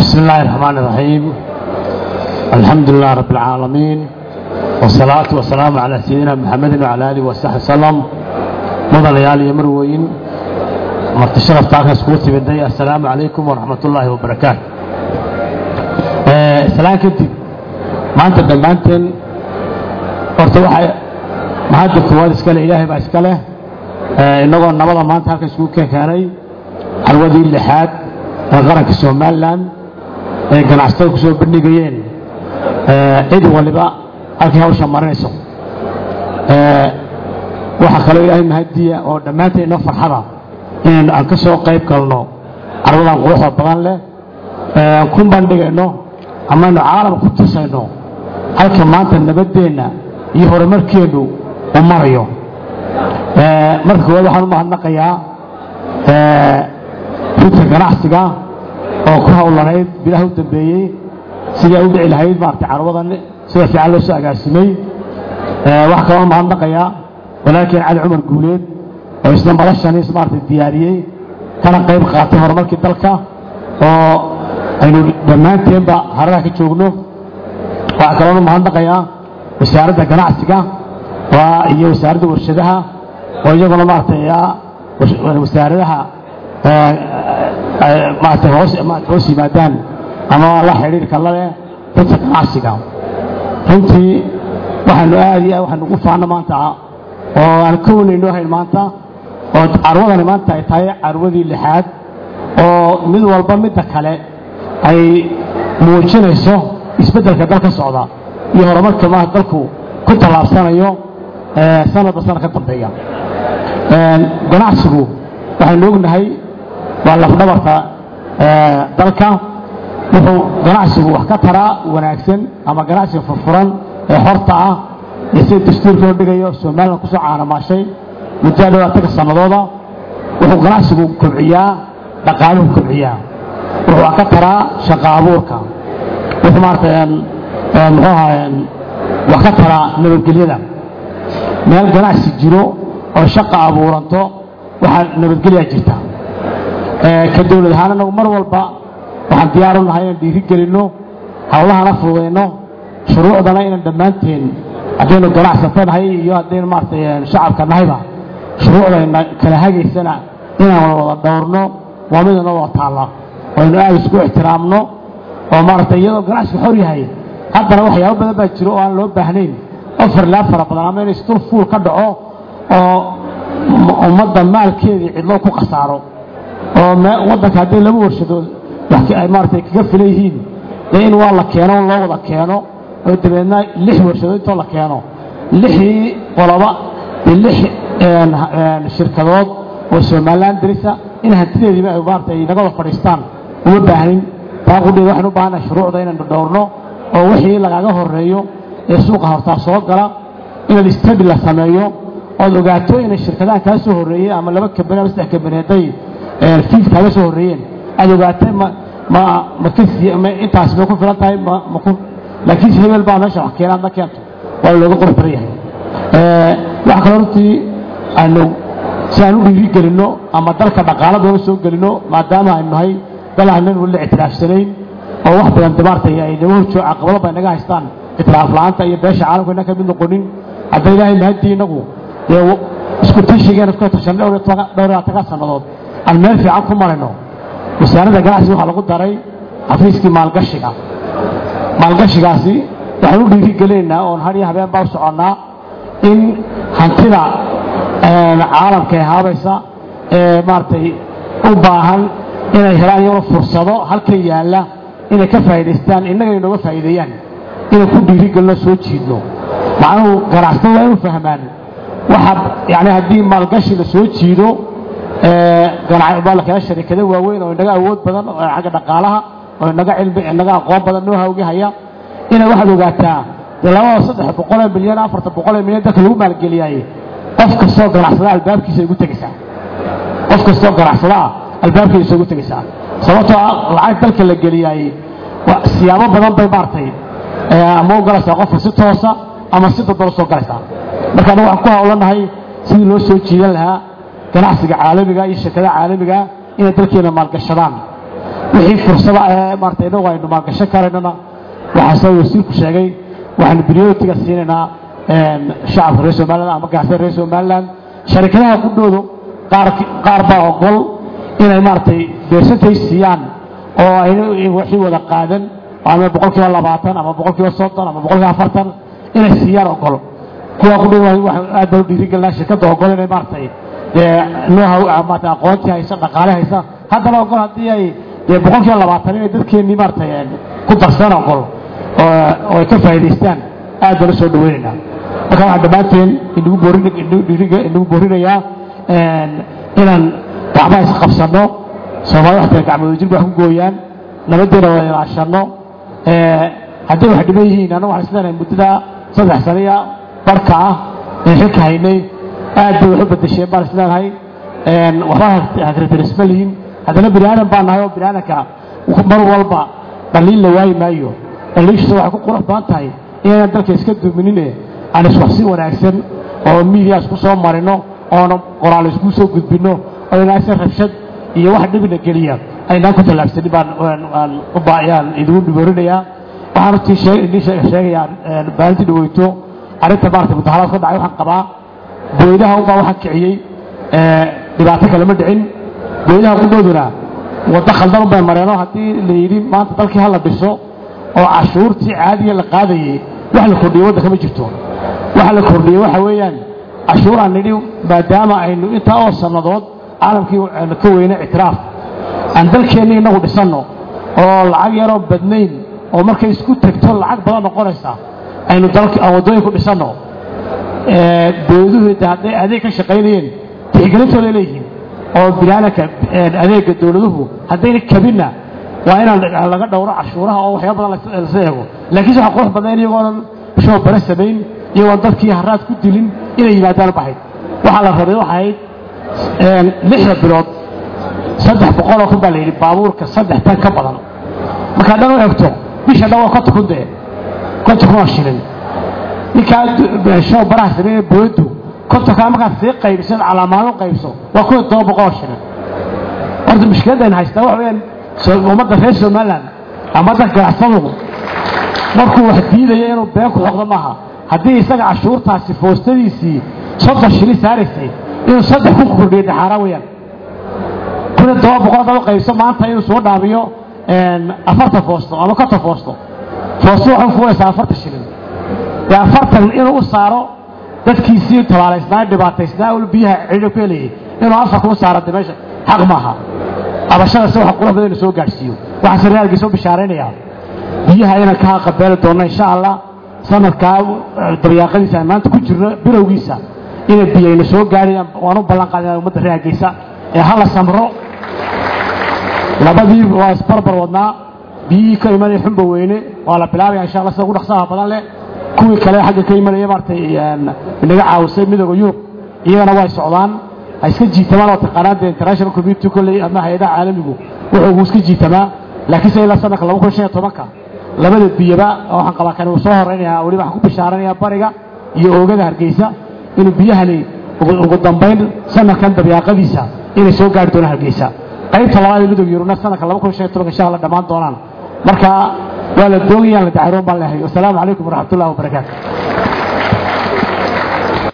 بسم الله الرحمن الرحيم الحمد لله رب العالمين والصلاة والسلام على سيدنا محمد وعلى آله وصحبه وسلم مضى ليالي يمروين مرت الشرف تاكا سكوتي بدي السلام عليكم ورحمة الله وبركاته سلام كنت ما أنت دمانتن horta waxay mahadda koowaad iskale ilaahay baa iska leh innagoo nabada maanta halka isugu keenkeenay xalwadii lixaad ee qaranka somalilan ee ganacsatada ku soo bandhigayeen cid waliba halkii hawsha marinayso waxaa kaloo ilaahay mahadiya oo dhammaanteen inoo farxada inaynu aan ka soo qayb galno carwadan quruxda badan leh ku bandhigayno amaynu caalam ku tusayno halka maanta nabaddeenna iyo horumarkeenu u marayo marka koowaad waxaan u mahadnaqayaa runta ganacsiga oo ku howlanayd bilaha u dambeeyey sidai u dhici lahayd maarata carwadan sida fiican loo soo agaasimay waxaa kaloo mahadnaqayaa walaalkeen cali cumar guuleed oo isna madashaniis maarata diyaariyey kana qayb qaatay horumarkii dalka oo aynu dhammaanteenba haradaha ka joogno waxaa kaloona mahadnaqayaa wasaaradda ganacsiga iyo wasaaradda warshadaha oo iyaguna maaragtay wasaaradaha maaragtay hoos hoos yimaadaan ama la xidhiirka laleh dadka ganacsiga runtii waxaanu aad iyo aad waxaanu ugu faano maanta oo aan ka wanaynoo hayn maanta oo carwadani maanta ay tahay carwadii lixaad oo mid walba midda kale ay muujinayso isbeddelka dal ka socda iyo horumarka ma dalku ku tallaabsanayo sanadba sanad ka dambeeya ganacsigu waxaynu ognahay waa lafdhabarka dalka wuxuu ganacsigu wax ka taraa wanaagsan ama ganacsiga furfuran ee xorta ah iyo sida dastuurka loo dhigayo somalilan kusoo caanamaashay muddo dhawaatanka sannadooda wuxuu ganacsigu kobciyaa dhaqaaluhu kobciyaa wuxuu wax ka taraa shaqa abuurka wuxuu maarata muxuu ahaa wax ka taraa nabadgelyada meel ganacsi jiro oo shaqa abuuranto waxaa nabadgelyaa jirta ka dowlad ahaan anagu mar walba waxaan diyaar u nahay inaan dhiiri gelinno hawlahana fududayno shuruucdana inaan dhammaanteen haddaynu ganacsato nahay iyo haddaynu maaratay shacabka nahayba shuruucdayna kala hagaysana inaan wada dhowrno waa mid inoo wada taalla oo aynu aada isku ixtiraamno oo maaragtay iyadoo ganacsiga xor yahay haddana waxyaabo badan baa jiro oo aan loo baahnayn oo farlaab fara badan ama in istul fuul ka dhaco oo ummadda maalkeedii cidlo ku khasaaro oo waddanka hadday laba warshadood ay maaratay kaga filan yihiin dee in waa la keeno loo wada keeno oo dabeedna lix warshadood intoo la keeno lixii qoloba dee lix shirkadood oo somalilan darisa in hantideediiba ay maarata ay naga wada fadhiistaan uma baahnin taa qudheed waxaynu u baahannahay shuruucda inaynu dhowrno oo wixii lagaga horeeyo ee suuqa hortaa soo gala inaad istadi la sameeyo ood ogaato inay shirkadahan kaa soo horreeyeen ama laba kabani ama saddex kabani hadday fiif kaaga soo horreeyeen aad ogaatay ma ma ma intaas may ku filan tahay maku laakiin hebel baa meesha wax keena adna keento waa looga qurux badan yahay waxaa kaloo runtii aanu si aan u dhiiri gelinno ama dalka dhaqaaladooda soo gelinno maadaama aynu nahay dal aanan weli la ictiraafsanayn oo wax badan dabaartay ay naga horjoo caqabado bay naga haystaan ictiraaf la'aanta iyo beesha caalamka inaan ka mid noqonin hadda ilaahay mahadii inagu dee isku tashigeena isku tashan dhowr iyo labaatan sannadood aan meel fiican ku marayno wasaaradda ganacsiga waxaa lagu daray xafiiskii maalgashiga maalgashigaasi waxaan u dhiiri gelinaynaa oon har iyo habeen baa u soconnaa in hantida caalamka ee haabaysa ee maaragtay u baahan inay helaan iyagoo fursado halkan yaalla inay ka faa'idaystaan innaga inooga faa'iideeyaan inaan ku dhiiri gelino soo jiidno macnuhu ganacsatada waa inu fahmaan waxa yani haddii maalgashi la soo jiido baa la kala sharikado waaweyn oo inaga awood badan oo xagga dhaqaalaha oo inaga cilmi inaga aqoon badan noo hawgi haya inay waxaad ogaataa dee labada saddex boqolee milyan afartan boqolee milyan dalka lagu maalgeliyaaye qof kastoo ganacsada albaabkiisa igu tegaysaa qof kastoo ganacsada ah albaabkiisa igu tegaysaa sababtoo ah lacag dalka la geliyaayey siyaabo badan bay maartay ama u galaysaa qofka si toosa ama si dadaba soo galaysaa marka anagu waxaan ku hawlanahay sidii loo soo jiidan lahaa ganacsiga caalamiga iyo shirkadaha caalamiga inay dalkeena maalgashadaan wixii fursada ee maarata inagu aynu maalgashan karaynana waxaa sida wasiirku sheegay waxaanu prioritiga siinaynaa shacabka reer somaliland ama gaasada reer somaliland sharikadaha qudhoodu qaar qaar baa ogol inay maaragtay beersantay siiyaan oo ayna wixii wada qaadan ama boqol kiiba labaatan ama boqol kiiba soddon ama boqol kiiba afartan inay siiyaan ogol kuwa qudhow aad baan u dhiirigelinaa shirkadda ogol inay maaragtay dee nooha maarata aqoontii haysa dhaqaale haysa haddana ogol haddii ay dee boqol kiiba labaatan inay dadkeennii maaragtay ku darsadaan ogol oo ay ka faa'iidaystaan aad baan u soo dhaweynaynaa marka waxaan dhammaanteen inagu boorin inagu boorinayaa inaan gacmaha isqabsanno soomaalida waxtaa gacmooda jir wax ku gooyaan nabaddeena wada ilaashanno hadday wax dhiman yihiin annagu waxaan islenahay muddada saddex saniya barhka ah ee xilka haynay aad bay wax u bedesheen baan isleenahay waxba hakratirisma lihin haddana bini aadan baan nahay oo bini aadanka mar walba dhaliil la waayi maayo dhaliishisa waxay ku qurux badan tahay inaynan dalka iska duminine aan iswaxsi wanaagsan oo miidiya isku soo marino oona qoraal isku soo gudbinno oo inaasa rabshad iyo wax dhibina geliya aynaan ku tallaabsanin baan ayaan idigu dhiboorinayaa waxaan runtii idin sheegayaa baalintii dhaweyto arrinta maarata mudaharaad ka dhacay waxaan qabaa booydaha unbaa waxaan kiciyey dhibaato kale ma dhicin booydaha qudhooduna waddo khaldan unbay mareeno haddii la yidhi maanta dalkii hala dhiso oo cashuurtii caadiga la qaadayey wax la kordhiyey waddanka ma jirto waxa la kordhiyey waxa weeyaan cashuuraan nidhi maadaama aynu intaa oo sannadood caalamkii aynu ka weyna ictiraaf aan dalkeenni innagu dhisanno oo lacag yaroo badnayn oo markay isku tegto lacag badan noqonaysa aynu dalka aan waddooyin ku dhisanno booduhu hadday adeeg ka shaqaynayeen tixgelintooday leeyihiin oo bilaalanka adeegga dowladuhu haddayna kabinna waa inaan laga dhowro cashuuraha oo waxyaaba badan lasa eego laakiinse waxa qurux badan iyagoonan show bare samayn iyagoon dadkii haraad ku dilin inay yimaadaan bahayd waxaa la rabay waxay ahayd lixda bilood saddex boqoloo kun baa la yidhi baabuurka saddex tan ka badan markaa dhan u egto bisha dhan waa konta kun dee konta kun oo shilin ninkaa show baraha sameynaya boodu kontonkaa markaad sii qaybisad calaamaado qaybso waa kun iyo toban boqol oo shilin horta mushkiladayna haystaa waxa weeyaan ummadda reer somaliland ama dadka ganacsadu markuu wax diidaya inuu been ku xoqdo maaha haddii isaga cashuurtaasi foostadiisii soddon shilin saaraysay inuu saddex ku kordhiyo de xaaraan weeyaan kun iyo toban boqol haddaba qaybso maanta inuu soo dhaabiyo afartan foosto ama konton foosto foosto waxay kufulaysaa afartan shilin dee afartan inuu u saaro dadkiisii tabaalaysnaa dhibaataysnaa ul biyaha cidho ku helayay inuu afar kuu saaro de meesha xaq maaha abashadase waxa qurux badan inu soo gaadhsiiyo waxaan saraalkii soo bishaaraynayaa biyaha inaan ka qabeeli doonno insha allah sanadkaa daryaaqadiisa aan maanta ku jirno bilowgiisa inay biyayna soo gaadhayaan waan u ballan qaadina ummadda reer hargeysa ee hala samro labadii waa isbarbar wadnaa biyihii ka imanaya xumba weyne waa la bilaabaya insha allah sida ugu dhaqsaha badan leh kuwii kale xagga ka imanaya maaragtay inaga caawisay midooda yurub iyagana way socdaan ha iska jiitamaan oo taqaanaan dee international community kolley ama hay-adaha caalamigu wuxuu ugu iska jiitamaa laakiinse ilaa sanadka laba kun shan iyo tobanka labada biyaba waxaan qabaa kan uu soo horeynayaa weliba waxaan ku bishaaranayaa bariga iyo oogada hargeysa inuu biyahani ugu dambayn sanadkan dabyaaqadiisa inay soo gaari doonaan hargeysa qaybta labaad ee midooda yurubna sanadka laba kun shan iyo tobanka insha allah dhammaan doonaan marka waa la doogayaan la dacaroon baan lehay wasalaamu calaykum waraxmat ullahi wabarakaatu